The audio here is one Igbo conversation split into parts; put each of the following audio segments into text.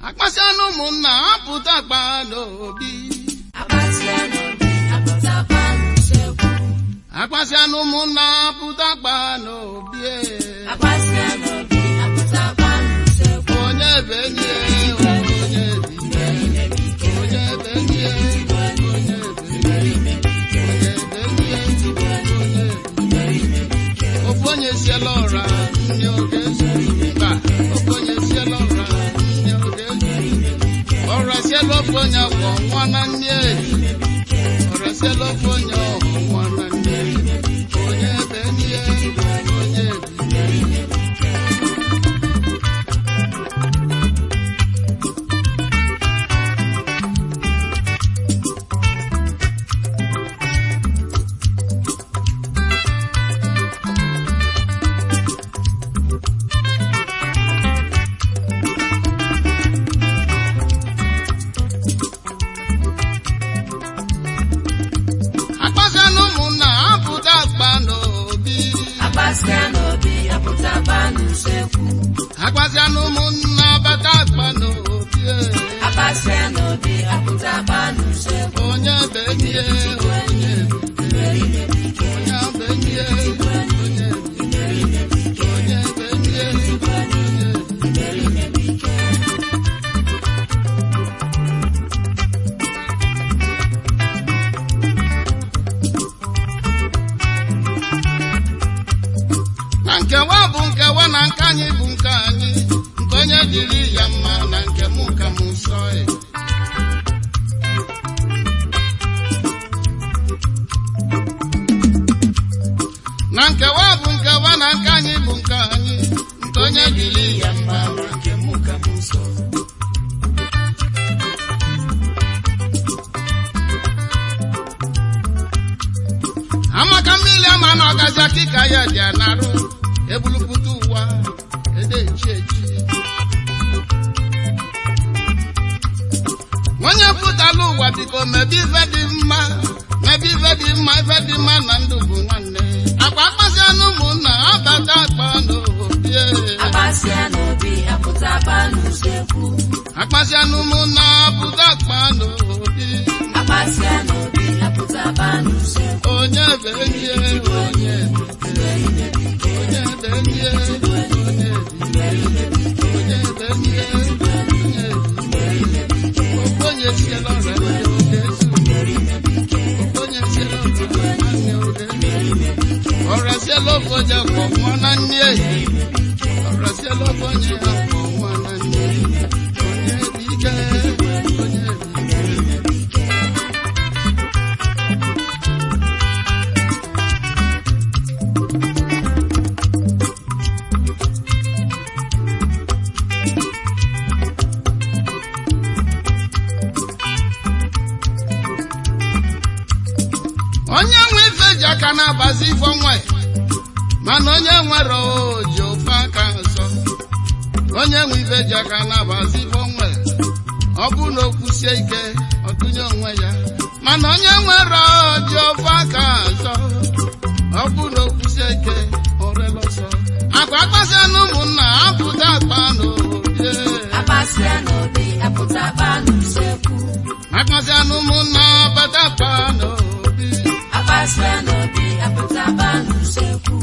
akpasịanụ ụmụnna apụta akpa n'obi Akpasịa n'obi apụtakwa n'usekwu. akpasịanụ ụmụnna apụta akpa n'obi e. Akpasịa n'obi apụtakwa n'usekwu. onye be enyi ya, onye bi onye be enyi ya, onye be enyi ya, onye be enyi ya, onye be ofu onye siela ụra nne oge zuru mba ofu onye siela ụra nne oge zuru ọra siela ofu onye ọgwụ nwa na nne ọra siela ofu onye ọgwụ nwa na nne onye be enyi ya, onye bi akpasịanụ ụmụnna apụta akpa n'obi Akpasịa n'obi apụtakwa n'usekwu. akpasịanụ ụmụnna bata akpa n'obi e. Akpasịa n'obi apụtakwa n'usekwu. onye be enyi ya, onye bi onye be enyi ya, onye bi onye be enyi ya, onye bi na nkewa bụ nkewa na nke anyị bụ nke anyị nke onye dịrị ya mma na nke mụ ka m nsọ e. na nkewa bụ nkewa na nke anyị bụ nke anyị nke onye dịrị ya mma na nke mụ ka m nsọ amaka mmiri ama na ọgazi akịka ya dị anarụ ebulupụta ụwa ede echi echi onye pụtala ụwa biko mebe ife dị mma mebe ife dị mma ife dị mma na ndụ bụ nwanne akpa akpasịanụ ụmụnna abata akpa n'obi e. Akpasịa n'obi apụtakwa n'usekwu. akpasịanụ ụmụnna pụta akpa n'obi Akpasịa n'obi apụtakwa n'usekwu. onye be enyi ya, onye be onye be enyi ya, onye bi onye be enyi ya, onye bi ofu onye siela ọra nne oge ezu ofu onye siela ọra nne oge ezu ọra siela ofu onye kwọ nwa na nne ehi ọra siela ofu onye ya kwọ nwa na nne onye bi ike onye bi ike onye nwe ife ji aka na-agbazi ife onwe mana onye nwere oji ofe aka nsọ onye nwe ife ji aka na-agbazi ife onwe ọ bụ na okwusie ike ọtụnye onwe ya mana onye nwere oji ofe aka nsọ ọ bụ na okwusie ike ọrela ọsọ akwa akpasịa na ụmụnna apụta akpa n'obi Akpasịa n'obi apụtakwa n'usekwu. akpasịa na ụmụnna bata akpa n'obi Akpasịa n'obi apụtakwa n'usekwu.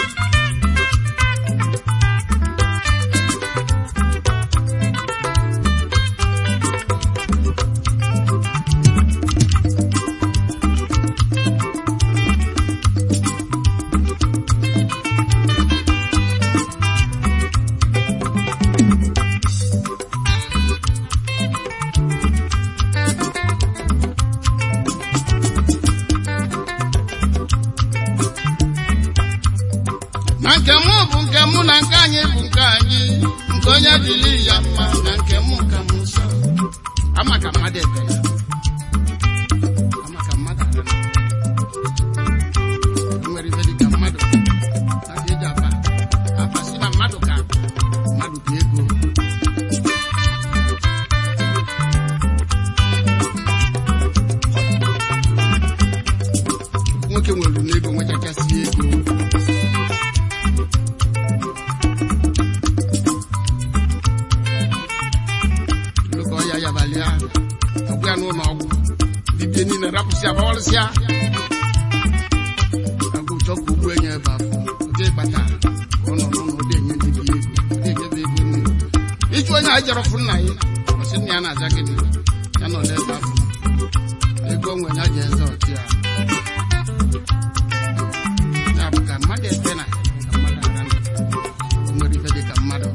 na nke mụ bụ nke mụ na nke anyị bụ nke anyị nke onye dịrị ya mma na nke mụ ka m nsọ ama ka mmadụ ebe ya ama ka mmadụ ara na o nwere ife dịka mmadụ na ka eji afa afa si na mmadụ ka mmadụ ka ego nwoke nwere n'ego nwechachasị ego ya agwụ ya n'ụlọ ọgwụ dibịa niile rapụsịa gbawalịsịa agwụ chọ ka ugbu enye ebe afọ ụdị ịkpata ka ọ nọ n'ụlọ ụdị enye dibịa ego ụdị enyebe ego nne ịjụ onye a jere fụ nna ya ọ sị nna ya na-aza gịnị ya nọ n'ebe afọ ego onwe ya ji eze ọchị ya ya bụ ka mmadụ ete na ka mmadụ aga ndụ o nwere ife dị ka mmadụ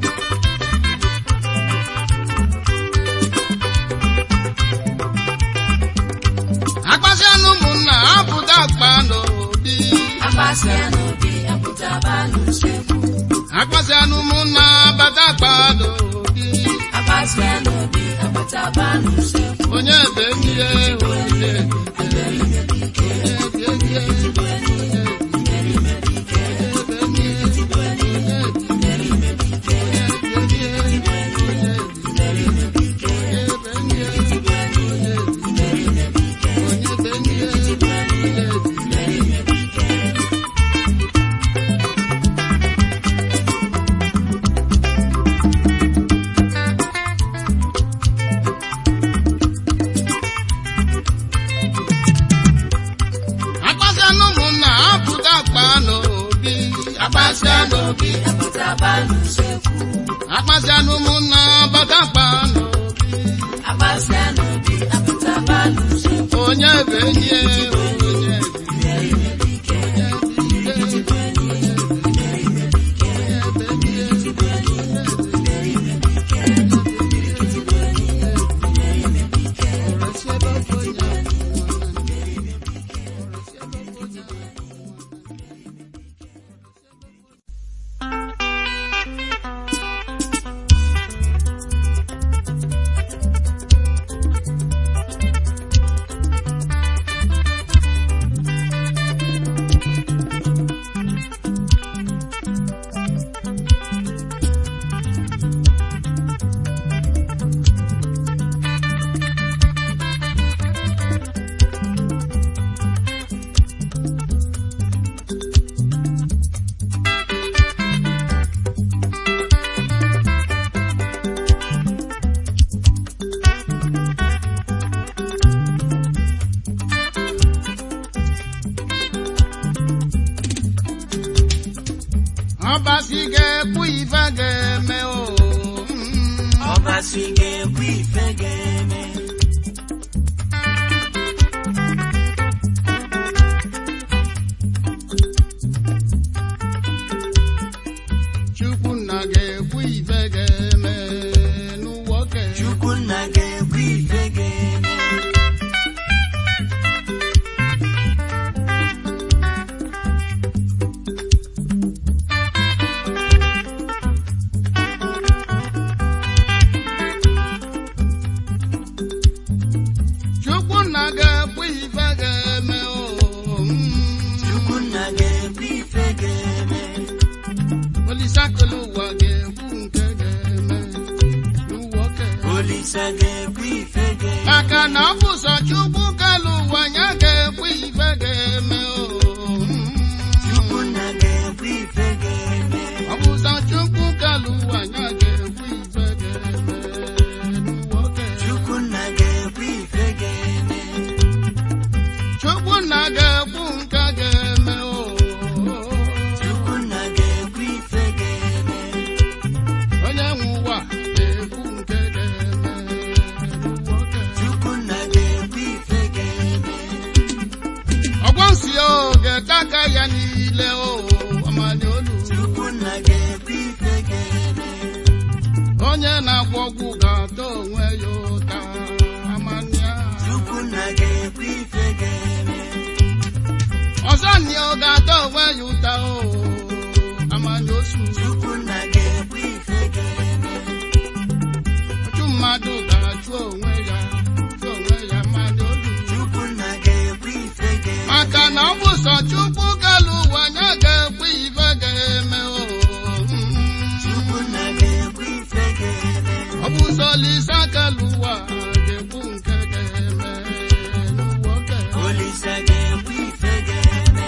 akpasịa na ụmụnna apụta akpa n'obi Akpasịa n'obi apụtaba n'usekwu. akpasịa na ụmụnna bata akpa n'obi Akpasịa n'obi apụtaba n'usekwu. onye ebe mmiri onye ebe akpasịa na ụmụnna apụta akpa n'obi akpasịa n'obi Apụtaba n'usekwu. akpasịa na ụmụnna bata akpa n'obi Akpasịa n'obi apụtaba n'usekwu. onye ebe enyi ya, onye ebe ọbasi ga-ekwu ife ga-eme o mm. Ọbasi ga-ekwu ife ga-eme. Chukwunna ga-ekwu ife ga-eme n'ụwa oke Chukwunna ga-ekwu ife ga-eme. Chukwunna ga-ekwu ife ga-eme o mm. Chukwunna ga-ekwu ife ga-eme. Olisakolo ụwa ga-ekwu nke ga-eme n'ụwa oke Olisa ga-ekwu ife ga-eme. maka na ọ bụ sọ Chukwu kelu ụwa ya ga-ekwu ife ga-eme o mm. Chukwunna ga-ekwu ife ga-eme. ọ bụ sọ Chukwu kelu ụwa ya ga-ekwu ife ga-eme n'ụwa oke Chukwunna ga-ekwu ife ga-eme. Chukwunna ga-ekwu nke ga-eme o Chukwunna ga-ekwu ife ga-eme. onye nwe ụwa ga-ekwu nke ga-eme n'ụwa oke Chukwunna ga-ekwu ife ga-eme. ọgwọ nsị o ga-ete aka ya niile o amali olu Chukwunna ga-ekwu ife ga-eme. onye na-agwọ ọgwụ ga-ata onwe ya ụta amania Chukwunna ga-ekwu ife ga-eme. ọzọ nị ọ ga-ata onwe ya ụta o amani osu Chukwunna ga-ekwu ife ga-eme. ọchụ mmadụ ga-achụ onwe ya chụ onwe ya amani olu Chukwunna ga-ekwu ife ga-eme. maka na ọ bụ sọ Chukwu kelu ụwa ya ga-ekwu ife ga-eme o Chukwunna ga-ekwu ife ga-eme. ọ bụ sọ Lisa kelu ụwa ga-ekwu nke ga-eme n'ụwa oke Olisa ga-ekwu ife ga-eme.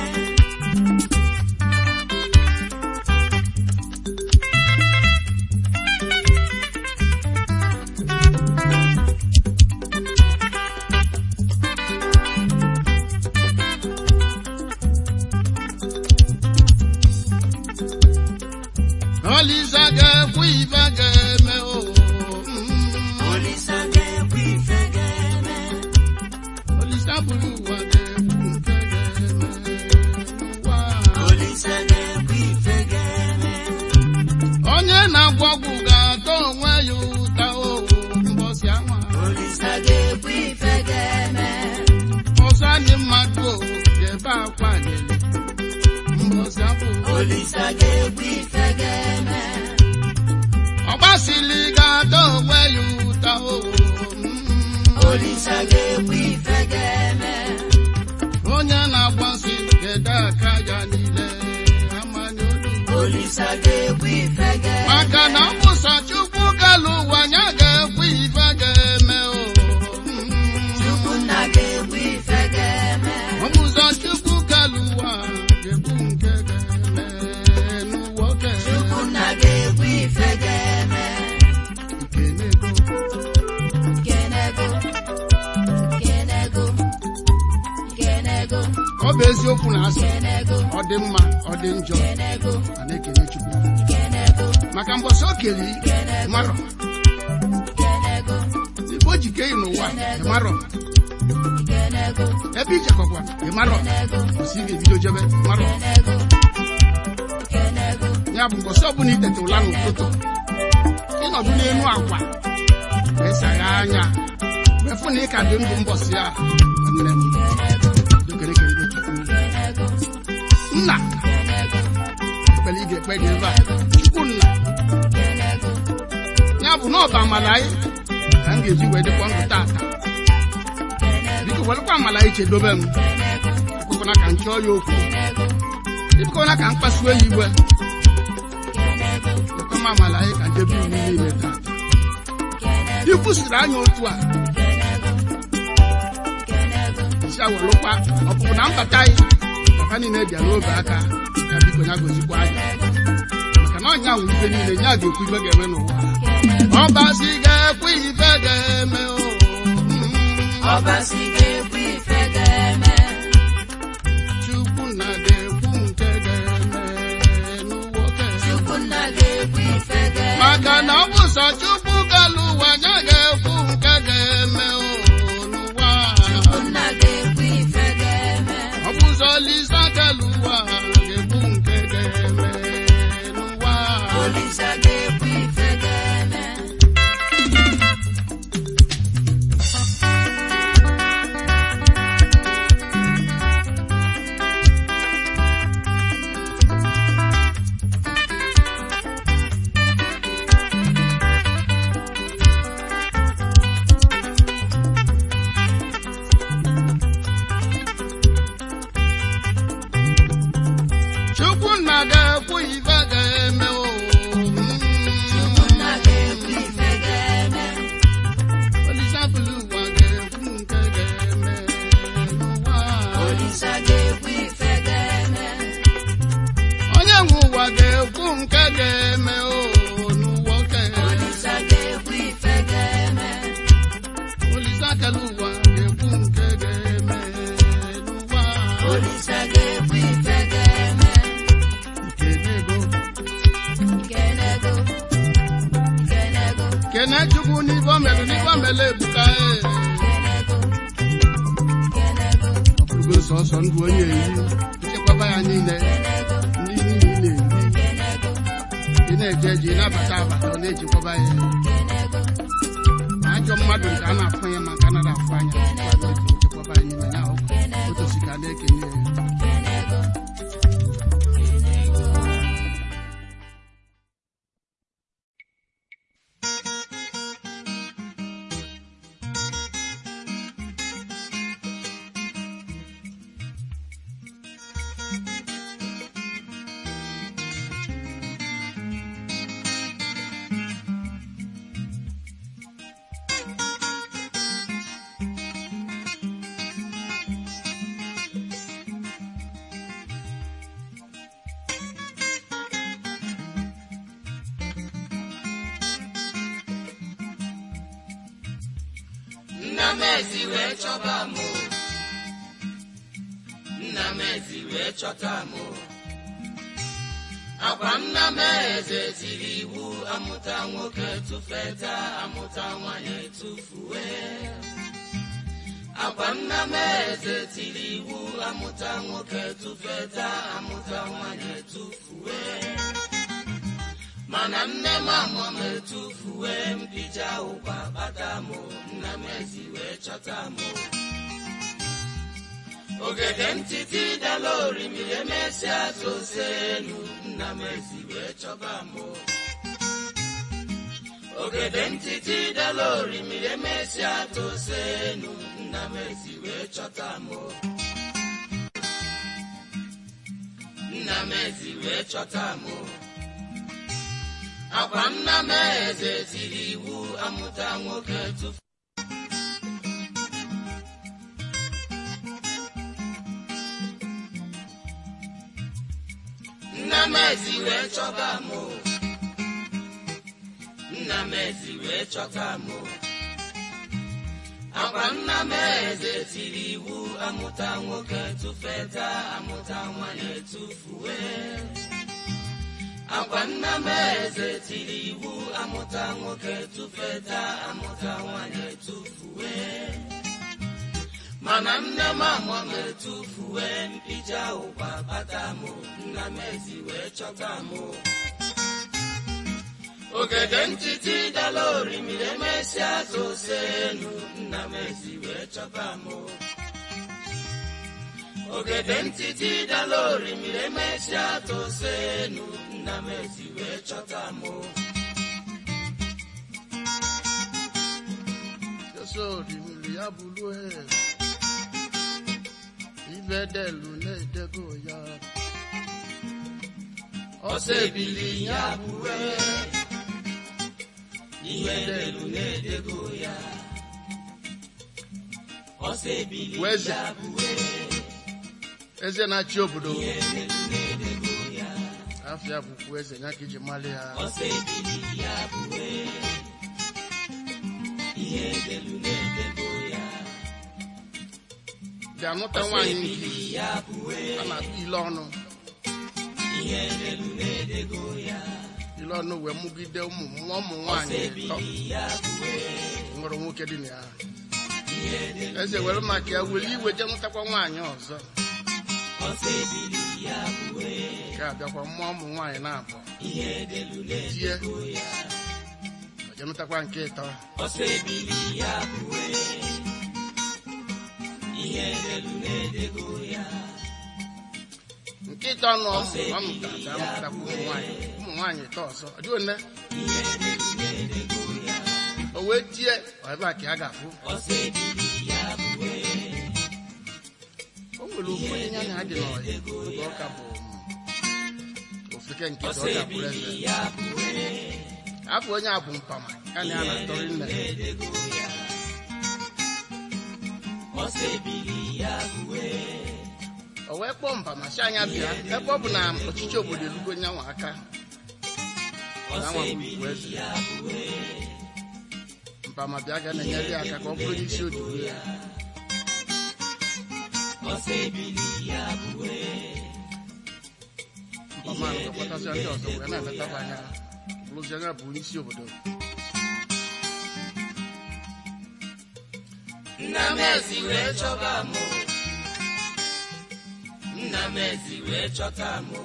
Olisa ga-ekwu ife ga-eme. ọgbasili ga-ada onwe ya ụta o Olisa ga-ekwu ife ga-eme. onye na-agbasi gede aka ya niile amanye olu Olisa ga-ekwu ife ga-eme. maka na ọ bụ sọ chukwu galụ ụwa ya ga-ekwu ife ga-eme o Chukwunna ga-ekwu ife ga-eme. ọ bụ sọ chukwu galụ ụwa ga-ekwu nke ga-eme n'ụwa oke Chukwunna ga-ekwu ife ga-eme. ikenego Kenego. Kenego. Kenego. ọ bụ eziokwu na asị Kenego. ọ dị mma ọ dị njọ Kenego. a na-ekele chukwu Kenego. maka mbọsị o keli marọ Kenego. igbo ji kee ị n'ụwa ịmarọ Kenego. ebe ijekọkwa ịmarọ Kenego. osi ị ga-ebido jebe marọ Kenego. Kenego. ya bụ mbọsị ọbụla itete ụla n'ụtụtụ ịnọdụ n'elu akwa esagha anya wee fụ na ị ka dị ndụ mbọsị a nne m dokerekerebe chukwu Kenego. nna Kenego. ekpere ị ga-ekpe gị ebe a chukwu nna Kenego. ya bụ na ọba amala anyị ka m ga-eji wee dịkwa ndụ tata biko welụkwa amala anyị chedobe m ekwekwana ka m chọọ ya okwu ekwekwana ka m kpasuo ya iwe ekwe m amala anyị ka ndebe iwu niile tata ikwusiri anya otu a isi awelụkwa ọpụpụ na mbata anyị papa niile bịa n'obe aka ka biko ya gozikwa anyị maka na ọnya nwụ ife niile ya ga-ekwu ife ga-eme n'ụwa ọbasi ga-ekwu ife ga-eme o Ọbasi ga-ekwu ife ga-eme. chukwu na ga-ekwu nke ga-eme n'ụwa oke Chukwunna ga-ekwu ife ga-eme. maka na ọ bụ sọ chukwu galụ ụwa ya ga-ekwu nke ga-eme o n'ụwa Chukwunna ga-ekwu ife ga-eme. ọ bụ sọ lisa galụ ụwa ga-ekwu nke ga-eme n'ụwa Olisa ga-ekwu ife ga-eme. chukwu na ga-ekwu ife ga-eme o Chukwunna ga-ekwu ife ga-eme. olisa bụlụ ụwa ga-ekwu nke ga-eme n'ụwa Olisa ga-ekwu ife ga-eme. onye nwe ụwa ga-ekwu nke ga-eme o n'ụwa oke Olisa ga-ekwu ife ga-eme. olisa kele ụwa ga-ekwu nke ga-eme n'ụwa Olisa ga-ekwu ife ga-eme. kenego Kenego. Kenego. kene chukwu n'ife o melụ n'ife o melụ ebuka e Kenego. Kenego. ọ bụrụgo sọsọ ndụ onye eri nchekwaba ya niile Kenego. ndị niile na-eri Kenego. ị na-eje eje ị na-abata abata ọ na-echekwaba ya Kenego. ma ajọ mmadụ nke a na-afụ ya ma nke a nara afụ anya chekwaba ya n'ime ya ọkụ otosi ka a na-ekenye ya Kenego. nna m ezi wee chọba m o. nna m ezi wee chọta m o. akwa nna m eze tiri iwu amụta nwoke tụfeta amụta nwanyị tụfuwe akwa nna m eze tiri iwu amụta nwoke tụfeta amụta nwanyị tụfuwe mana nne m amụọ m etufuwe m dija ụkwa kpata m nna m ezi wee chọta m ogede ntịtị dala orimiri emesịa tose elu nna m ezi wee chọba mụ ogede ntịtị dala orimiri emesịa tose elu nna m ezi wee chọta mụ nna m ezi wee chọta mụ akwa nna m eze tiri iwu amụta nwoke tufu nna m ezi wee chọba mụ nna m ezi wee chọta mụ akwa nna m eze tiri iwu amụta nwoke tụfeta amụta nwanyị etufuwe akwa nna m eze tiri iwu amụta nwoke tụfeta amụta nwanyị etufuwe mana nne m amụọ m etufuwe mpija ụkwa bata mụ nna m ezi wee chọta mụ ogede ntịtị dala orimiri emesịa tose elu nna m ezi wee chọba mụ ogede ntịtị dala orimiri emesịa tose elu nna m ezi wee chọta mụ Jesu orimiri ya bụrụ ibe delu na-edego ya ọsọ ebili ya bụwe ihe delu na-edego ya ọsọ ebili Weze. ya bụwe eze na-achị obodo ihe delu na-edego ya afịa bụkwa eze ya ka iji mali ya ọsọ ebili ya bụwe ihe delu na-edego ya bịa nụta ọsọ nwaanyị nke ebili ya bụwe a na-akpọ ile ọnụ ihe delu na-edego ya ile ọnụ wee mụgide ụmụ nwa ụmụ ọsọ nwaanyị ịtọ ebili ya bụwe nwere nwoke dị na ya ihe delu eze were maka ya were iwe je nụtakwa nwaanyị ọzọ ọsọ ebili ya bụwe ka abịakwa mmụọ ụmụ nwaanyị na-abụ ihe delu tie na-edego ya je nụtakwa nke ịtọ ọsọ ebili ya bụwe ihe delu na-edego ya nke ịtọ nọ ọ mụtara ka amụtakwa ụmụ nwaanyị ụmụ nwaanyị ịtọ ọzọ ọ dị one ihe delu na-edego ya o wee tie ọ ebe a ka a ga-afụ ọsọ ebili ya bụwe o nwere ụfọdụ ihe anya dị n'ọya oge ọka bụ ofeke nke ọsọ ọka bụrụ ebili eze ya bụwe afọ onye a bụ mpama ya na ya na-atọrị nne na-edego ya ọsọ ebili ya bụwe o wee kpọọ mpama si anya bịa ebe ọ bụ na ọchịchị obodo elugo nyanwa aka na ọsọ nwa bụ ebili eze ya bụwe mpama bịa ga na-enyere ya aka ka ọ bụrụ n'isi odibo ya ọsọ ebili ya bụwe mpama ahụ ga-akpọtasịa ndị ọzọ wee na-eletaba anya bụrụzi anya bụ isi obodo nna m ezi wee chọba mụ nna m ezi wee chọta mụ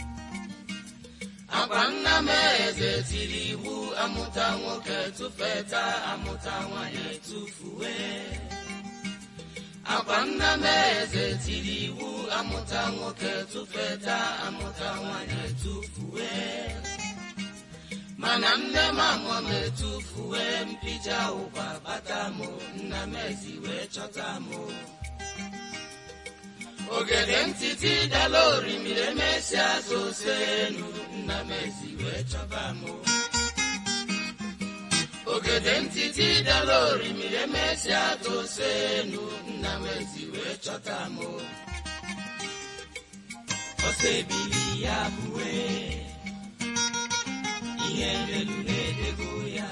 akwa nna m eze tiri iwu amụta nwoke tụfeta amụta nwanyị etufuwe akwa nna m eze tiri iwu amụta nwoke tụfeta amụta nwanyị etufuwe mana nne m amụọ m etufuwe mpija ụkwa bata mụ nna m ezi wee chọta mụ ogede ntịtị dala orimiri emesịa tose elu nna m ezi wee chọba mụ ogede ntịtị dala orimiri emesịa tose elu nna m ezi wee chọta mụ ọsọ ebili ya bụwe ihe ndelu na-edego ya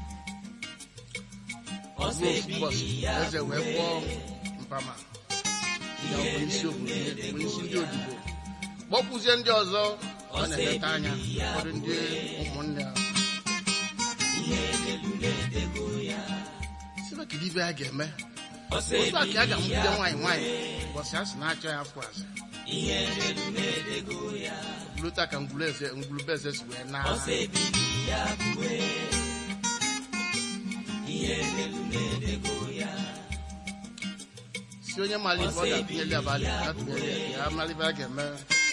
ọsọ ebili ụbọchị ya eze wee bụwe kpọọ mpama ya bụ isi obodo bụ isi ndị odibo kpọkwuzie ndị ọzọ ọ na-eleta anya ụfọdụ ndị ụmụnne ya ihe ndelu na-edego ya sịba kedu ibe a ga-eme ọsọ otu a ka a ebili ga-amụgide ya nwaanyị nwaanyị ụbọchị a sị na-achọ ya afọ azụ ihe ndelu na-edego ya bụrụta ka ngwuru eze ngwurube eze si wee naa ọsọ ebili ya bụwe ihe ndelu na-edego ya si onye mara ife ọ ga-atụnyeli abalị ya tụnyeli ya ka ya mara ife a ga-eme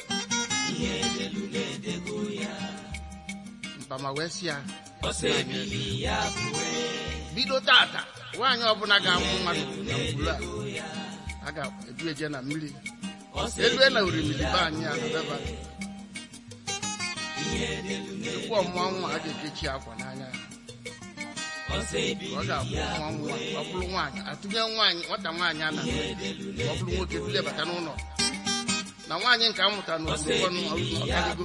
mpama wee si ya bido tata nwaanyị ọbụla ga-amụ mmadụ na ngwuru a a ga-ebu eje na mmiri elu na orimiri be anyị a na beba tupu ọmụọ nwa a ga-ekechi akwa n'anya ya ọ ga-abụ nwa nwa ọ bụrụ nwaanyị atụnye nwaanyị nwata nwaanyị a na ọ bụrụ nwoke bulebata n'ụlọ na nwaanyị nke a mụtara n'obodo ọkaligo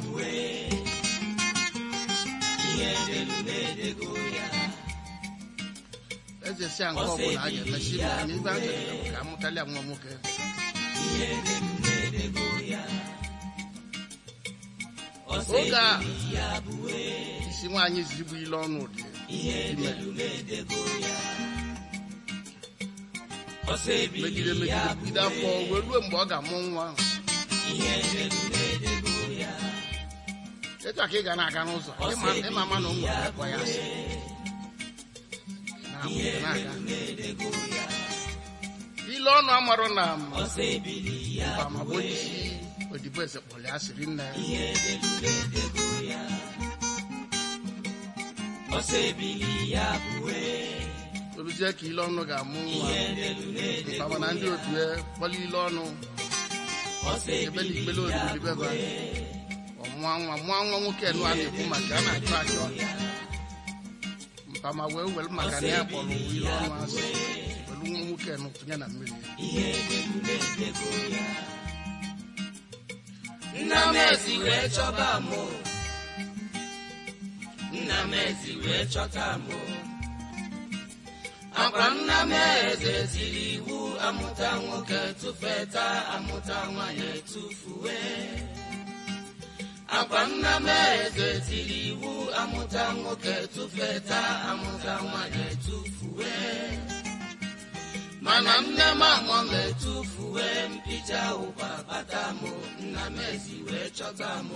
eze si a nke ọbụla a ga-emesi ma na ibe a ga-eme bụ ka amụtali nwa nwoke oge a isi nwaanyị zigbu ile ọnụ dị ime megide megide megide afọ wee ruo mgbe ọ ga-amụ nwa ahụ etu a ka ị ga na-aga n'ụzọ ịma- ịma ama na o nwere akwa ya asị Na-amụ, na-aga. ile ọnụ amarụ na mba ma bụ onye isi odibo eze kpọrọ ya siri nne ya oluzie ka ile ọnụ ga-amụ nwa mkpama na ndị otu ya kpọrọ ile ọnụ ebe na ikpele odibeba ọmụọ nwa mụọ nwa nwoke nụ a na-ekwu maka a na-achọ achọ mpama wee were maka na ya kpọrọ ile ọnụ asị were nwa nwoke nụ tụnye na mmiri nna m ezi wee chọba mụ nna m ezi wee chọta mụ akwa nna m eze tiri iwu amụta nwoke tụfeta amụta nwanyị etufuwe akwa nna m eze tiri iwu amụta nwoke tụfeta amụta nwanyị etufuwe mana nne m amọ m etufuwe mpịcha ụkwa bata mụ nna m ezi wee chọta mụ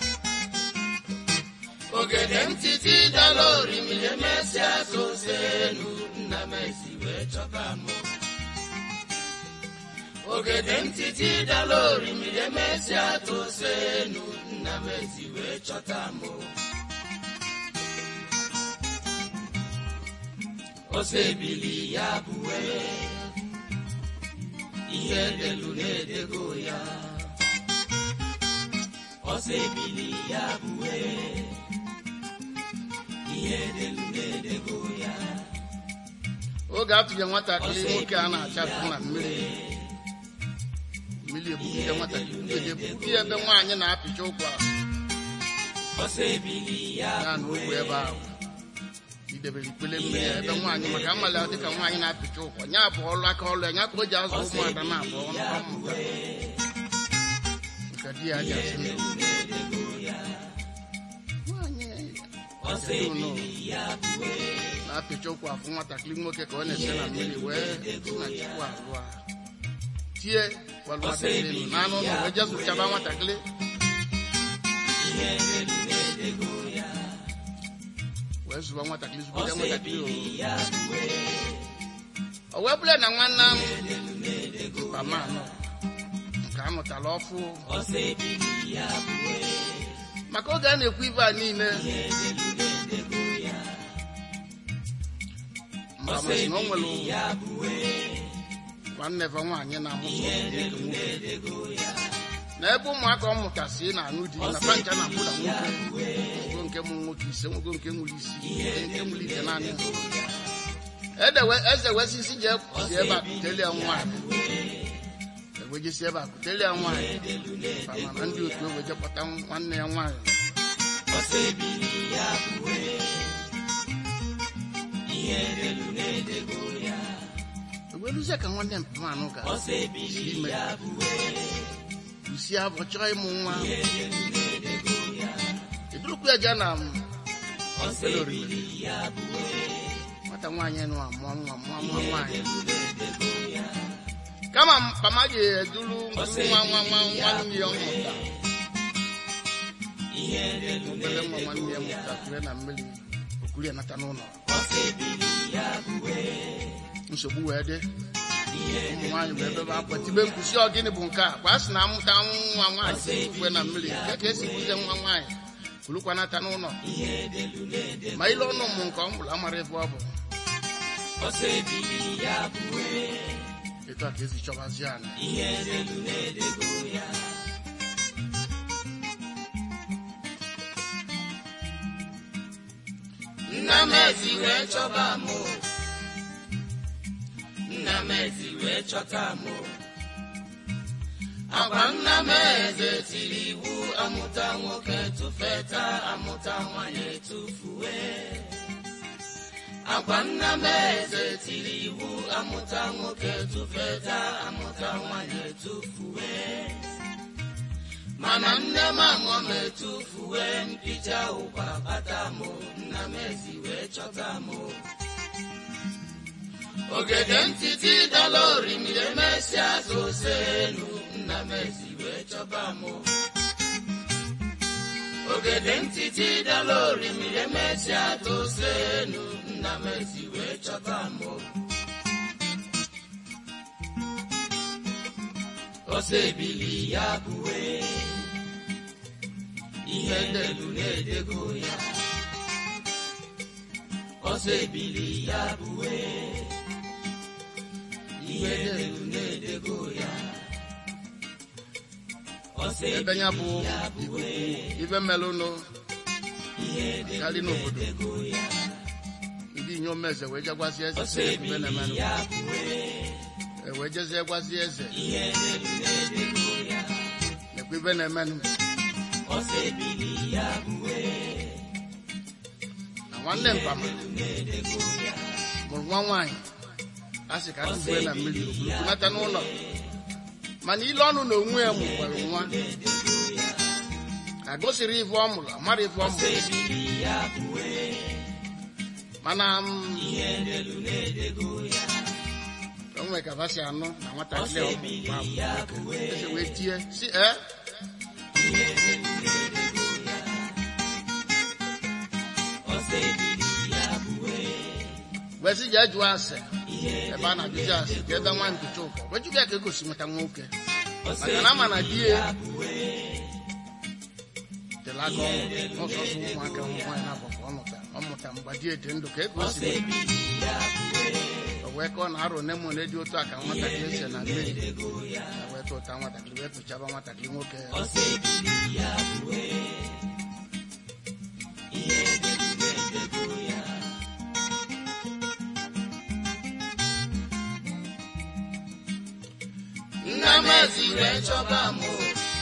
ogede ntiti dala orimiri emesịa sose elu nna m ezi wee chọta mụ ogede ntiti dala orimiri emesịa tose elu nna m ezi wee chọta mụ ose ebili ya bụwe ihe delu na-edego ya ose ebili ya bụwe ihe delu na-edego ya oge atụnye nwatakịrị nwoke a na-achatụ na mmiri mmiri ebugide nwatakịrị mgbede ebugide ebe nwaanyị na-apịcha ụkwa ose ebili ya ya na ogwe ebe ahụ idebere ikpele mmiri ebe nwaanyị maka amala dịka nwaanyị na-apịcha ụkwa nya bụ ọlụ aka ọlụ ya nya ka o ji azụ ụmụada na-abụ ọmụta nke di ya ji asị ndụ Nwaanyị ose kedu nọ? ebili ya bụwe na-apịcha ụkwụ afụ nwatakịrị nwoke ka ọ na-ese na mmiri wee si na chukwu alụ a tie gbalụ nwatakịrị nụ n'anụ ụlọ wee jee zụchaba nwatakịrị ihe delu na-edego ya wee zụba nwatakịrị zụgide ose nwatakịrị ebili ya bụwe o o wee bụrụ na nwanne m mama anọ nke a mụtara ọfụ ose ebili ya bụwe maka oge a na-ekwu ibe a niile mba ose masị na o nwere ebili ya bụwe nwanne fe nwaanyị na-amụsọ nwoke nwoke edego ya na ebe ụmụaka ọ mụtasị na-anụ di na pancha na abụda nwoke nwogo nke mụ nwoke ise nwogo nke nwere isi nwoke nke nwere ite naanị edewe eze wesisi jee si ebe a kutelie nwaanyị ewejesi ebe a kutelie nwaanyị ma na ndị otu ewe jekpọta nwanne ya nwaanyị ose ebili ya bụwe ihe delu na-edego ya eweluzie ka nwanne mpamanụ ga ose ebili ime ya bụwe lusie afọ chọọ ịmụ nwa edurukwu ya jee na m ose ebili ya bụwe nwata nwaanyị nụ amụọ nwa mụọ nwa nwaanyị kama mama ga-eduru nwa nwa nwa nwanne ya mụta ihe delu obere nwa nwanne ya mụta kure na mmiri okuru ya nata n'ụlọ ose ebili ya bụwe nsogbu wee dị ụmụ nwaanyị bụ ebe akwa tibe nkwụsị ọ gịnị bụ nke a kwa sị na amụta nwa nwaanyị tụfue na mmiri nke ka esi buzie nwa nwaanyị kulukwanata n'ụlọ ma ile ọnụ mụ nke ọ mụrụ amara ebe ọ bụ ọsọ ebili ya bụwe etu a ka esi chọbazie ana ihe delu na-edego ya nna m ezi wee chọba m o. nna m ezi wee chọta m o. agwa nna m eze tiri iwu amụta nwoke tụfeta amụta nwanyị etufue agwa nna m eze tiri iwu amụta nwoke tụfeta amụta nwanyị etufue mana nne m aṅụ m etufue mpịcha ụkwa bata m nna m ezi wee chọta m ogede ntiti dala orimiri emesịa zose elu nna m ezi wee chọba m ogede ntiti dala orimiri emesịa tose elu nna m ezi wee chọta m ọsọ ebili ya bụwe ihe delu na-edego ya ọsọ ebili ya bụwe ihe delu na-edego ya ọsọ ebe ya bụ ebili ya ikuku bụwe ibe melụnụ ihe karị delu n'obodo na-edego ya ndị inyom eze wee jegwazie eze ọsọ sị ebe ebili na-emenụ ya bụwe E wee jezie gwazie eze ihe delu na-edego ya nekwa ibe na-emenụ ọsọ ebili ya bụwe na nwanne mpama na-edego ya mụrụ nwa nwaanyị a sị ka tụfue na mmiri okulunata n'ụlọ mana ile ọnụ na onwe ya mụkwara nwa ka gosiri ife ọ mụrụ amara ife ọ ọsọ mụrụ ebili ya bụwe mana m ihe delu na-edego ya o nwere ka basi anụ na nwatakịrị ọsọ ọ ebili mụrụ ya bụwe eze wee tie si e ihe delu na-edego ya ọsọ ebili ya bụwe wee sị jee jụọ ase ihe ebe a na-ajụzi ase ka ebe nwa nkucha ụkọ wee jụbịa ya ka egosi nweta nwoke ọsọ maka na ama na di ya bụwe tere aka ọnwụ n'ọsọsọ ụmụaka nwaanyị na-abụ ka ọ mụta ọ mụta mgbe di dị ndụ ka e gosi ọsọ ebili ya bụwe o wee kọọ na arụ ne mụne dị otu a ka nwatakịrị ese na mmiri e wee tụta nwatakịrị wee tụchaba nwatakịrị nwoke ọsọ ebili ya bụwe ihe delu na-edego ya nna m ezi wee chọba m o.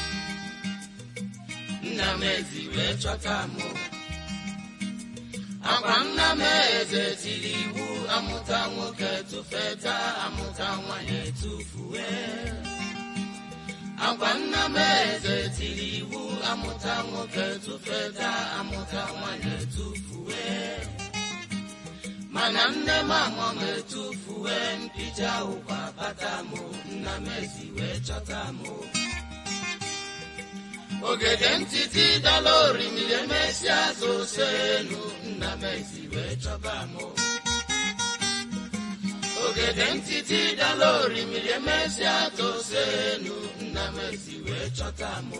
nna m ezi wee chọta m o. agwa nna m eze tiri iwu amụta nwoke tụfeta amụta nwanyị etufue agwa nna m eze tiri iwu amụta nwoke tụfeta amụta nwanyị etufue mana nne m amụ m etufue mpịcha ụkwa bata m nna m ezi wee chọta m ogede ntiti dala orimiri emesịa zose elu nna m ezi wee chọba m ogede ntiti dala orimiri emesịa tose elu nna m ezi wee chọta m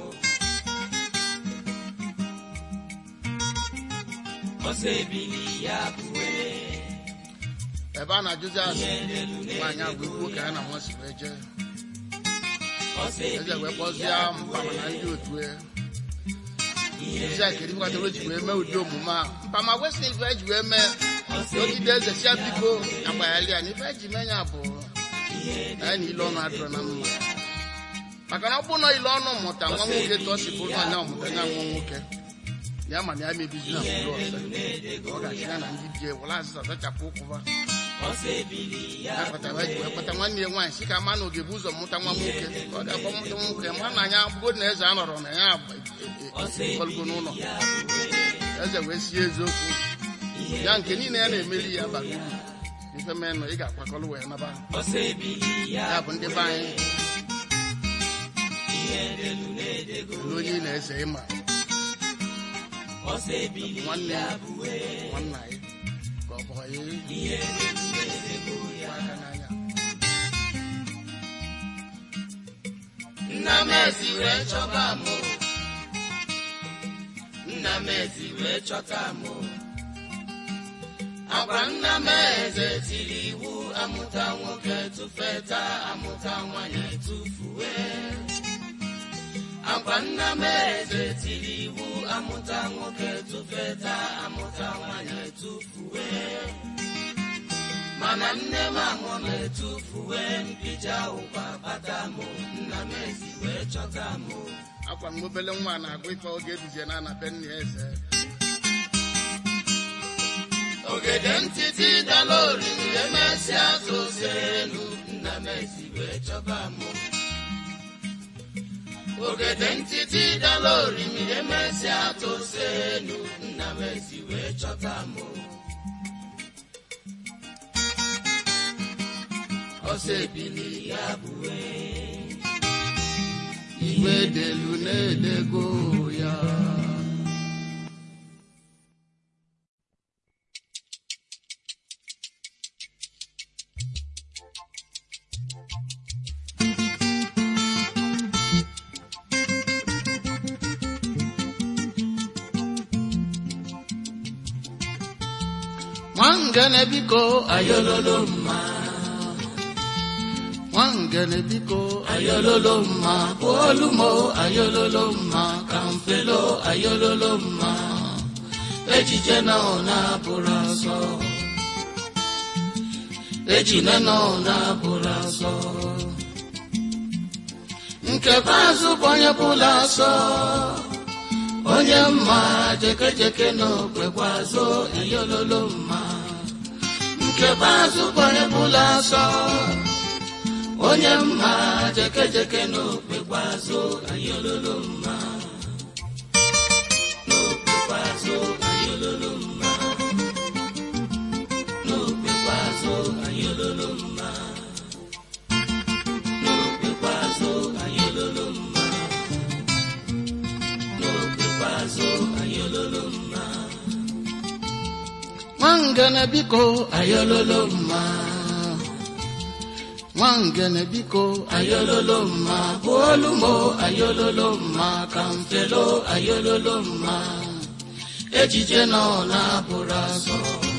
ọsọ ebili ya bụwe ebe a na-ajụzi ase nwaanyị agwa ikwu ka ya na nwa si wee jee ọsọ eze ebili wee kpọzie mpama na ndị otu ya ezi a kedu mkpata o ji wee mee ụdị omume a mpama wesị ife eji wee mee ogide eze sia biko agbaghali ya na ife eji mee ya bụ na ya na ile ọnụ adịrọ na mma maka na ọ bụ na ile ọnụ mụta nwa nwoke ka ọ si bụrụ na ya ọmụta ya nwa nwoke ya ma na ya mebizi na mkpụrụ ọsọ ọ ga-asị ya na ndị di ewere azịza zachapụ ụkwụba ọsọ ebili ya ya kpatara eji wee kpata nwanne ya nwaanyị si ka ama na oge bụ ụzọ mụta nwa nwoke ka ọ ga-akpọ mụta nwoke ma na anya bụgo na eze anọrọ na ya kọlugo n'ụlọ eze wee sie eziokwu ya nke niile ya na-emeri ya bara uru ife menụ ị ga-akwakọrọ wee naba ọsọ ebili ya ya bụ ndị be anyị ihe delu na-edego elu onye ị na-eze ịma ọsọ ebili nwanne ya ya bụwe nwanna ya ka ọ bụ ya ihe delu na-edego ya aka n'anya ezi wee chọba mụ nna m ezi wee chọta mụ akwa nna m eze tiri iwu amụta nwoke tụfeta amụta nwanyị tụfuwe akwa nna m eze tiri iwu amụta nwoke tụfeta amụta nwanyị tụfuwe mana nne m ahụ m etufuwe mpija ụkwa kpata mụ nna m ezi wee chọta mụ akwa m obele nwa na-agụ ife oge ebije na ana be nna ya eze ogede ntịtị dala oriri emesịa tozie elu nna m ezi wee chọba mụ ogede ntịtị dala oriri emesịa tozie elu nna m ezi wee chọta mụ ọsọ ebili ya bụwe igwe delu na-edego ya nwangene biko ayololo mma nwangene biko ayololo mma bụolumo ayololo mma ka mfelo ayololo mma ejije na ọ na-abụrụ asọ ejine na ọ na-abụrụ asọ nke bazụ bụ onye bụla asọ onye mma jekejeke na okwekwazụ ayololo mma nke bazụ bụ onye bụla asọ onye mma jekejeke n'okpekwazụ anyị ololo mma n'okpekwazụ anyị ololo mma n'okpekwazụ anyị ololo mma n'okpekwazụ anyị ololo mma n'okpekwazụ anyị ololo mma nwangene biko anyị ololo mma nwangene biko ayololo mma bụolumo ayololo mma ka mfelo ayololo mma ejije nọ na-abụrụ asọ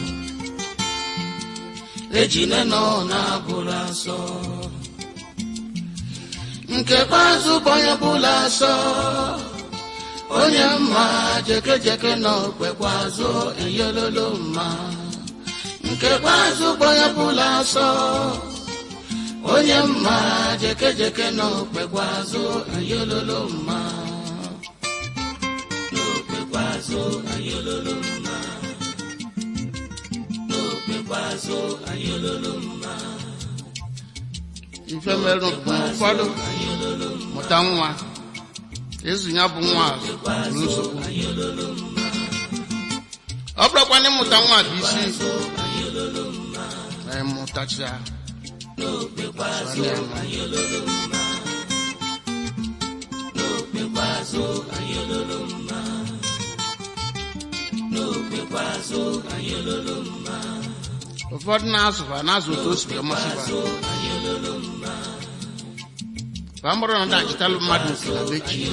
ejine nọ na-abụrụ asọ nke kpazụ bụ onye bụla asọ onye mma jekejeke nọ kwekwazụ eyololo mma nke kpazụ bụ onye bụla asọ onye mma jekejeke n'okpekwazụ ayololo mma n'okpekwazụ ayololo mma n'okpekwazụ ayololo mma ife merụ mgbe ụfọdụ mụta nwa ezu ya bụ nwa azụ bụrụ nsogbu ọ bụrụkwana ịmụta nwa bụ isi ma ịmụtacha n'okpekwazụ ayololo mma n'okpekwazụ ayololo mma n'okpekwazụ ayololo mma ụfọdụ na-azụba na-azụ otu o si wee masịba ayololo mma ka ọ bụrụ na dachịtalụ mmadụ nke na be chi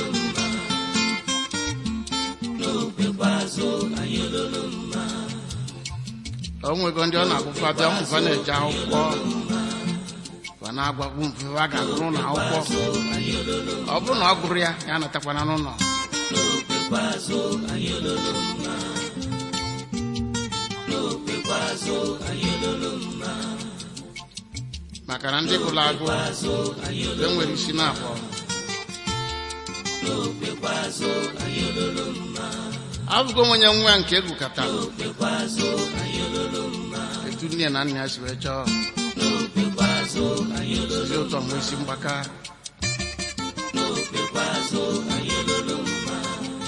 n'okpekwazụ ayololo mma o nwego ndị ọ na-agụfa bịa ụmụfa na-eje akwụkwọ fa na-agwagbu mfe a ga-agụrụ na akwụkwọ ọ bụrụ na ọ gụrụ ya ya natakwana n'ụlọ n'okpekwazụ ayololo mma n'okpekwazụ ayololo mma maka na ndị gụrụ agụ e nwere isi na abụọ n'okpekwazụ ayololo mma abụgo m onye nwa nke egwukọtara n'okpekwazụ ayololo mma etu nne na nna ya si wee chọọ n'okpekwazụ ayololo ozi ụtọ nwe isi mgbaka n'okpekwazụ ayololo mma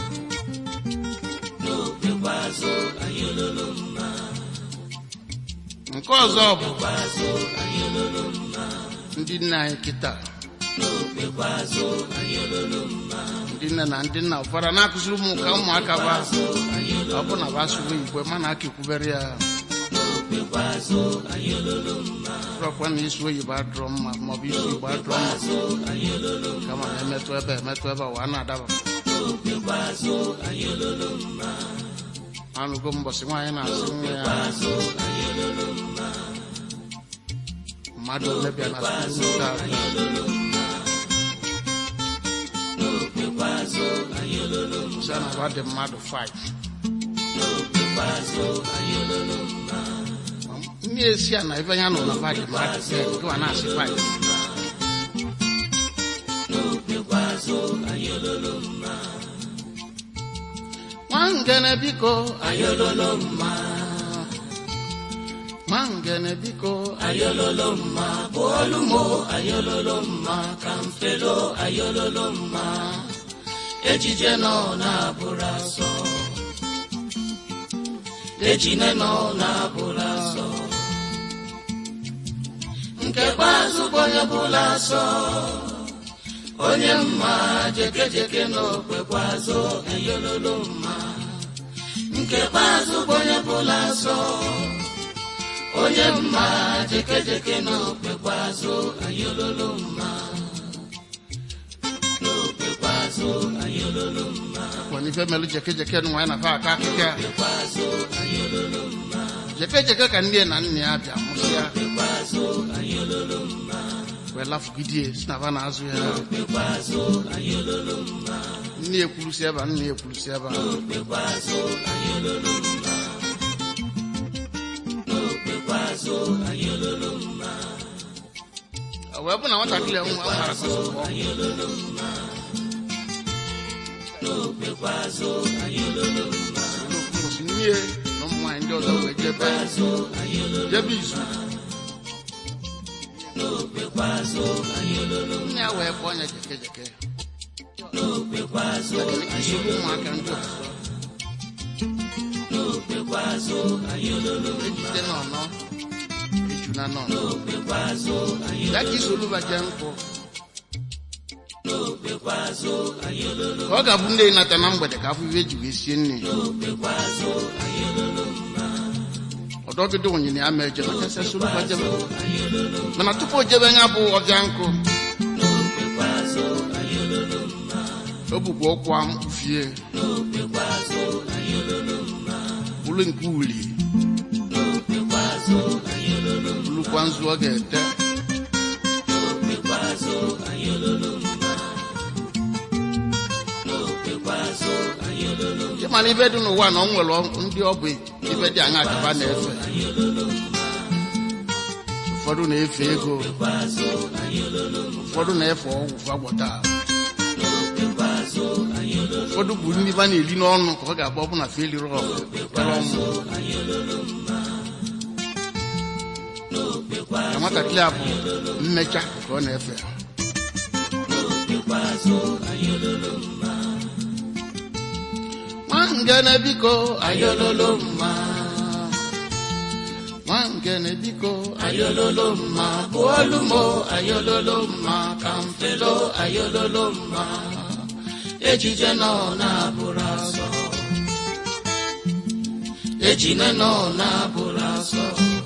n'okpekwazụ ayololo mma nke ọzọ bụ kwazụ ayololo mma ndị nne anyị kịta n'okpekwazụ ayololo mma ndị nne na ndị nna ụfọdụ na-akụziri ụmụ ka ụmụaka ba ọ bụ na ba asụrụ igwe mana aka ekwubere ya rọkwa na isi oyibo adụrọ mma maọbụ isi igbo adụrọ mma kama na emetụ ebe emetụ ebe ụwa na-adaba anụgo mbọsị nwaanyị na-asị nwa ya mmadụ ole bịa na skuul nke a sị na ọ dị mmadụ 5 ndị esi a na ebe ya nọ na mmadụ mmadụ 10 gịwa na-asị 5 nwangene biko ayololo mma nwangene biko ayololo mma bụolu mo ayololo mma ka mfelo ayololo mma ejije nọ na-abụrụ asọ ejine nọ na-abụrụ asọ nke kpeazụ bụ onye bụla asọ onye mma jekejeke n'okpekwazụ ayololo mma nke kpeazụ bụ onye bụla asọ onye mma jekejeke n'okpekwazụ ayololo mma n'okpekwazụ ayololo mma kwanife melu jekejeke nwa ya na fa aka akịka jekejeke ka nne na nne ya bịa mụsịa wee lafugidie si na fa na-azụ ya nne ekwurusi ebe a nne ekwurusi ebe a Ọ wee bụ na nwatakịrị nwa mara kwụsị nne na ụmụ nwaanyị ndị ọzọ wee jebe jebe izu nne ya wee kpọọ ya jeke jeke isoro ụmụaka ndị ọzọ ejide n'ọnọ eju na nọ ya ka isoluba jee nkwụ ka ọ ga-abụ nne nata na mgbede ka afọ iwe ji wee sie nne ọdọgide onyinye ya ma eje machasịa soluba jebe mana tupu o jebe ya bụ ọbịa nkụ o bukwa ụkwụ amkpufie bụrụ nke uli bụrụkwa nzu ọ ga-ete ịmana ibe dị n'ụwa na ọ nwere ndị ọ bụ ibe dị aṅa akaba na-efe ụfọdụ na-efe ego ụfọdụ na-efe ọgwụ fagwọta ụfọdụ bụ ndị ba na-eli n'ọnụ ka ọ ga-abụ ọbụna feliri ọgụ kpere ọnwụ ka nwatakịrị a bụ mmecha ka ọ na-efe nwangene biko ayololo mma nwangene biko ayololo mma bụolu mo ayololo mma ka mfelo ayololo mma ejije nọ na-abụrụ asọ ejine nọ na-abụrụ asọ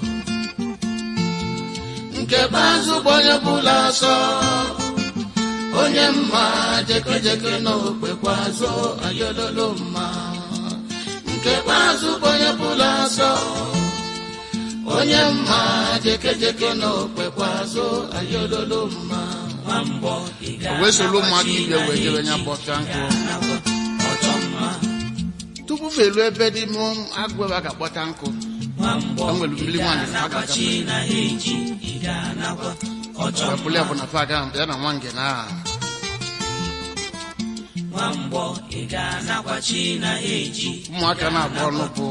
nke bazụ bụ onye bụla asọ onye mma jekejeke n'okpekwazụ ayololo mma nke bazụ bụ onye bụla asọ onye mma jekejeke n'okpekwazụ ayololo mma o wee soro ụmụaka ibe wee jebe nya bọta nkụ tupu felu ebe dị mụ agụ ebe a ga-akpọta nkụ o nwere mmiri nwaanyị fa ga-agafe wepụlụ ya bụ na fa aga ya na nwa nge na aha ụmụaka na-agba ọnụ bụ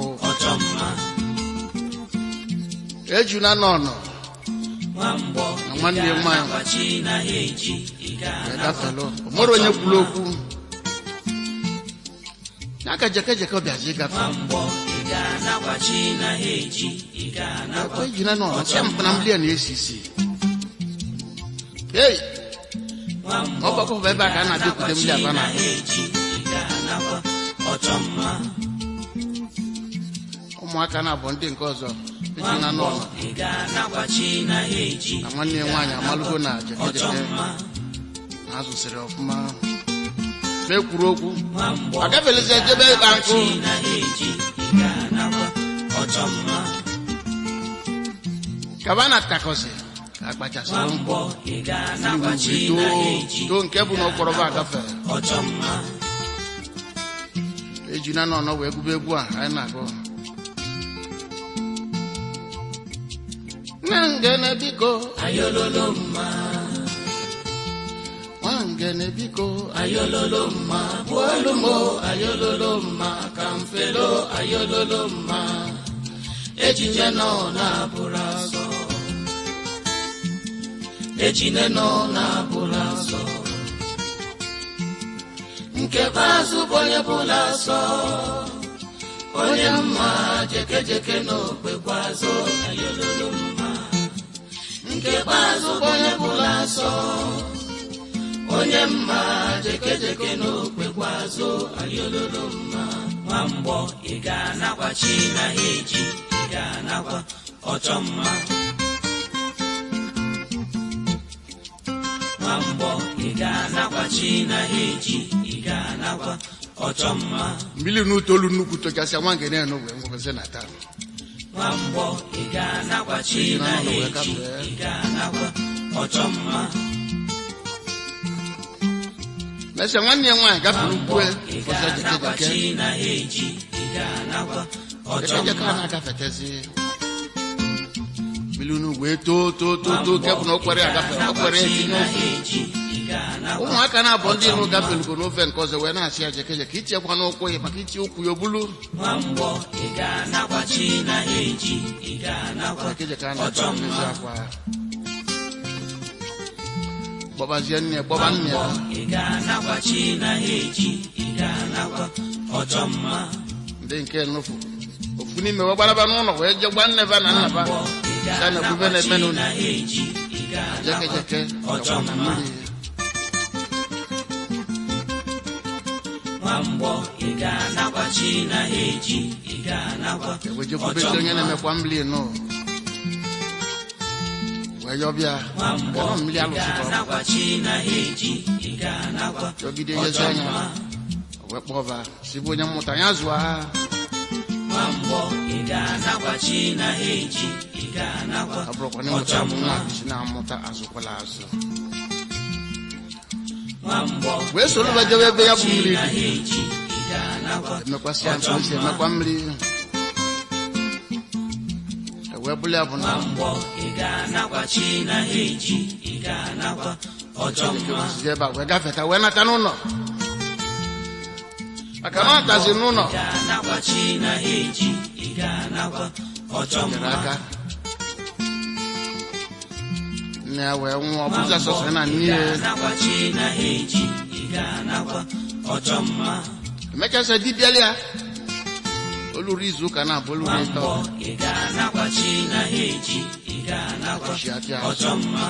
ejuna n'ọnọ na nwanne ya nwaanyị gafelu o nwere onye kwuru okwu ya ka jekejeke bịazi ịgafe akwa ejuna n'ọnọ sịa mpụ na mmiri a na-esi isi ei ọgbakọ bụ ebe a ka a na-abịakwute mmiri aba na ụmụaka na-abụ ndị nke ọzọ ejina n'ụlọ ị ga-anakwa chi na ha eji na nwanne ya nwaanyị amalụgo na jekejeke mma na azụsịrị ọfụma ma ekwuru okwu nwamgbọ agafelizi ejebe ịkpa nkụ chi na ha eji ị ga-anakwa ọchọ mma kaba na takọzi ka akpachasịrị mkpọ nwamgbọ ị ga-anakwa chi too na ha eji too nke bụ na ụkpọrọba agafe ọchọ mma ejina n'ọnọ wee gụba egwu a anyị na-agụ nwangene biko ayololo mma nwangene biko ayololo mma bụolu mo ayololo mma ka mfelo ayololo mma ejije nọ na-abụrụ azọ ejine nọ na-abụrụ azọ nke bazụ bụ onye bụla asọ onye mma jekejeke n'okpekwazụ ayololo mma nke bazụ bụ onye bụla asọ onye mma jekejeke n'okpekwazụ ayololo mma nwamgbọ ị ga-anakwa chi na ha eji ị ga-anakwa ọchọ mma nwamgbọ ị ga-anakwa chi na ha eji ị ga-anakwa ọchọ mma mmiri n'utolu nnukwu tochasịa nwangene ya n'ogwe ngwebeze na taa nwamgbọ ị ga-anakwa chi na ha eji ị ga-anakwa ọchọ mma mesịa nwanne ya nwaanyị gafere ukwe ị ụzọ ga-anakwa jekejeke chi na ha eji ị ga-anakwa ọchọ jekejeke a mma na-agafetezi mmiri unu wee too too too too nke bụ na okwere agafe okwere etinye ofe ụmụaka na-abụ ndị ihu gafelugo n'ofe nke ọzọ wee na-asị ya jekejeke itiekwa n'ụkwụ ya maka iti ụkwụ ya obulu nwamgbọ ị ga-anakwa chi na ha eji ị ga-anakwa jekejeke a na-ata mmezi akwa gbọbazie nne ya gbọba nne ya ị ga-anakwa chi na ha eji ị ga-anakwa ọchọ mma ndị nke nufu ofu n'ime wee gbaraba n'ụlọ wee je gwa nne ba na nna ba ị sa na ekwube ga-anakwa na-eme chi n'ụlọ na ha eji ị ga-anakwa jekejeke ọchọ gakwa na mma mmiri nwamgbọ ị ga-anakwa chi na ha eji ị ga-anakwa wee je ọchọ kwubezi onye mma na-emekwa mmiri nụ wee yọbịa nwamgbọ ganọ ị mmiri alụsịkwa ga-anakwa chi na ha eji ị ga-anakwa yọgide yezi ọchọ anya mma wee kpọba sibụ onye mmụta ya zụọ ha nwamgbọ ị ga-anakwa chi na ha eji ị ga-anakwa ọ bụrụkwa na ọchọ ịmụta bụ mma nwa si na-amụta azụkwala azụ nwamgbọ wee soro ba jebe ebe ya bụ chi mmiri na ha dị eji ị ga-anakwa emekwasị ya ntụ esi emekwa mmiri E wee bụrụ ya bụ na nwamgbọ ị ga-anakwa chi na ha eji ị ga-anakwa ọchọ Chineke mma wesizi ebe a wee gafeta wee nata n'ụlọ maka na ọ tazi n'ụlọ ị ga-anakwa chi na ha eji ị ga-anakwa ọchọ nyere mma aka nne ya wee nwụọ bụza sọsọ ya na nne ị ya ga-anakwa chi na ha eji ị ga-anakwa ọchọ mma emechasị dibịa ya oluru izu ụka na abụ oluru ịtọ nwamgbọ ị ga-anakwa chi na ha eji ị ga-anakwa ọchịchị atị azụ ọchọ mma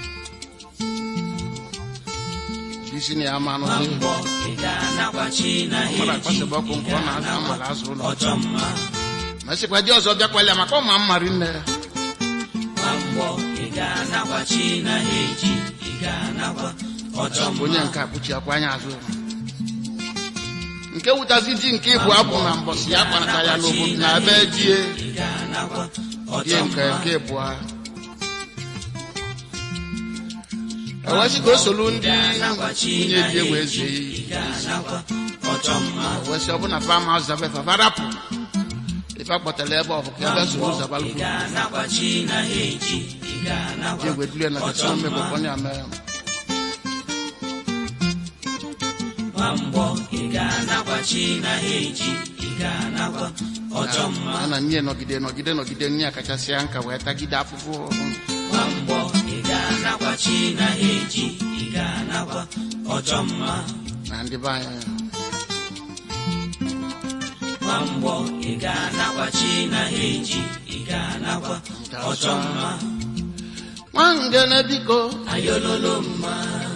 isi na ya ama anụzi nwamgbọ ị ga-anakwa chi na ha mmadụ eji akpasịbụ ọkụ nke ọ na-azụ amara azụ ụlọ ọchọ mma ma sịkwa di ọzọ bịakwala ya maka ọma mmari nne ya nwamgbọ ị ga-anakwa chi na ha eji ị ga-anakwa ọchọ bụ mma onye nke akpụchi akwa anya azụ nke wutazi di nke ịbụ abụ na mbọsị ya kpanata ya n'obodo na ebe die ị ga-anakwa die ọchọ nke mma nke ịbụa ewesị ka o solu ndị nwunye di ewe eze ị ga-anakwa ọchọ mma ewesị ọbụna fama zabe fafarapụ ife akpọtara ebe ọ bụ ka ebe soro ị zabalụ ga-anakwa chi na ha eji ị ga-anakwa di ewe dulie na kasa mmekọkọ ya mee nwamgbọ ị ga-anakwa chi na ha eji ị ga-anakwa ọchọ mma a na nne nọgide nọgide nọgide nne ya kachasị ya nka wee tagide afụfụ nwamgbọ ị ga-anakwa chi na ha eji ị ga-anakwa ọchọ mma na ndị be anyị nwamgbọ ị ga-anakwa chi na ha eji ị ga-anakwa ọchọ mma nwangene biko ayololo mma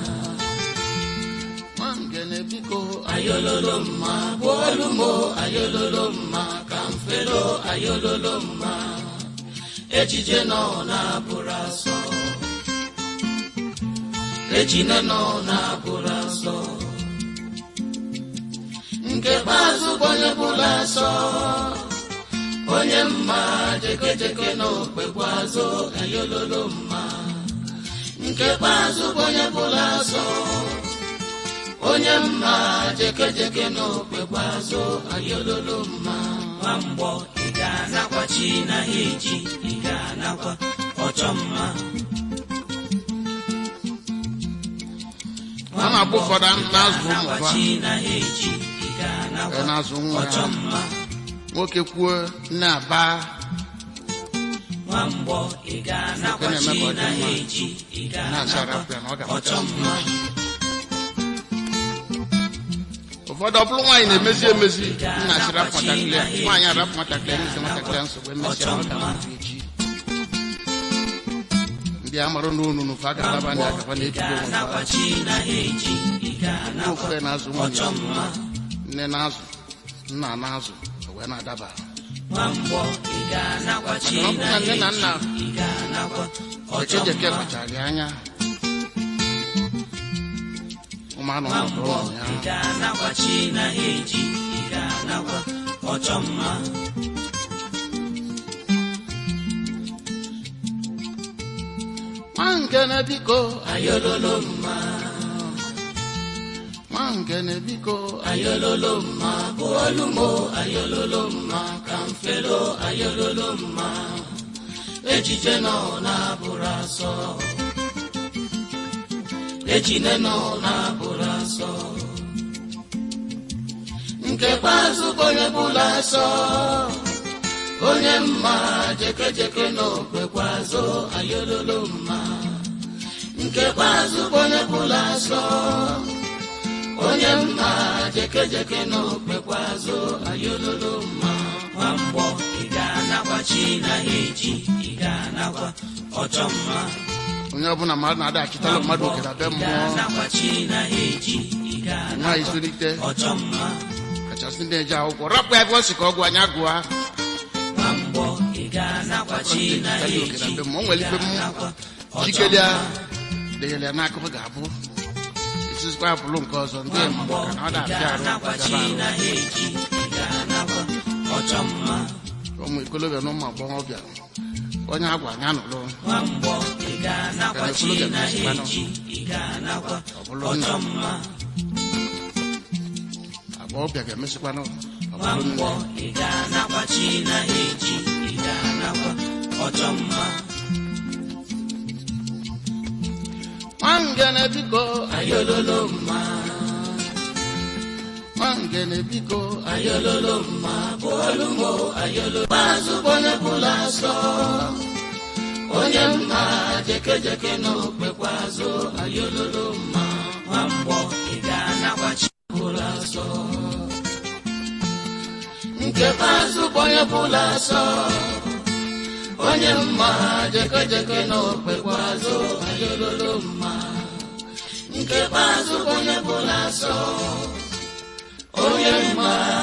nwangene biko ayololo mma bụolu mo ayololo mma ka mfelo ayololo mma ejije nọ na-abụrụ asọ ejine nọ na-abụrụ asọ nke kpeazụ bụ onye bụla asọ onye mma jekejeke n'okpekwa azụ ayololo mma nke kpeazụ bụ onye bụla asọ onye mma jekejeke n'okpekwa azụ ayololo mma nwamgbọ ị ga-anakwa chi na ha eji ị ga-anakwa ọchọ mma a na-agba ụfọdụ na-azụ ụmụ nakwa ha chi na ha eji ị ee, ga-anakwa na-azụ nwa ọchọ ya mma nwoke kwuo nne aba nwamgbọ ị ga-anakwa Nke na-eme chi ka ọ dị na ha mma. eji ị na-achara ga-anakwa afọ ya na ọ ọchọ ga-amachasị mma ụfọdụ ọ bụrụ nwaanyị na-emezi emezi nna sịrị afọ nwatakịrị ya nwaanyị arapụ nwatakịrị ya n'isi nwatakịrị ya nsogbu emesịa ọ ga-amụ echi ndị a marụ n'onu n'ofe a ga-alaba ndị agaba na-ebido onwe ha nakwa chi na ha eji ị ndị ga-anakwa ofufe na-azụ nwunye ọchọ mma nne na-azụ nna na-azụ o wee na-adaba nwamgbọ ị ga-anakwa chi Maka na ọ na bụrụ na ha nne na nna eji ị ga-anakwa ọchọ ejejeke mma kpachara ya anya ụmụ anụ ọdụ nwamgbọ ụmụ ya ị ga-anakwa chi na ha eji ị ga-anakwa ọchọ mma nwa nkene biko ayololo mma nwa nkene biko ayololo mma bụ olumo ayololo mma ka mfelo ayololo mma ejije nọ na-abụrụ asọ ejine nọ na-abụrụ asọ nke kpeazụ bụ onye bụla asọ onye mma jekejeke n'okpekwa azụ ayololo mma nke kpeazụ bụ onye bụla asọ onye mma jekejeke n'okpekwa azụ ayololo mma nwamgbọ ị ga-anakwa chi na ha eji ị ga-anakwa ọchọ mma onye ọbụla mmadụ na-ada achịtala mmadụ oke na be ị mmụọ ga-anakwa chi na ha eji ị ga-anakwa nwaanyị sonite ọchọ mma kachasị ndị eje akwụkwọ rapụ ya ebe ọ sị ka ọ gụọ anya gụọ nwamgbọ ị ga-anakwa chi na ha Achịtala oke na eji be mmụọ o nwere ị ife ga-anakwa m ọchọ jikere ya mma denyere ya n'akụkụ ga-abụ esizikwa abụrụ nke ọzọ ndị ma nwamgbọ maka na ọ ị na-afịa arụ ga-anakwa chi gaba na ha eji ị ga-anakwa ọchọ mma arụ ụmụ ikolobịa na ụmụ agbọghọbịa onye agwa anya nụrụ nwamgbọ ị ga-anakwa Ka chi na-ekwulu na ha ga-emesikwanụ. eji ị ga-anakwa ọ bụrụ ọchọ nna mma agbọghọbịa ga-emesịkwanụ ọ bụrụ nwamgbọ nne ị ga-anakwa chi na ha eji ị ga-anakwa ọchọ mma nwangene biko ayololo mma nwangene biko ayololo mma bụ olumo ayololo mazụ bụ onye bụla asọ onye mma jekejeke n'okpekwa azụ ayololo mma nwamgbọ ị ga-anakwa chi bụla asọ nke mazụ bụ onye bụla asọ onye mma jekejeke n'okpekwa azụ ayololo mma nke mazụ bụ onye bụla asọ onye mma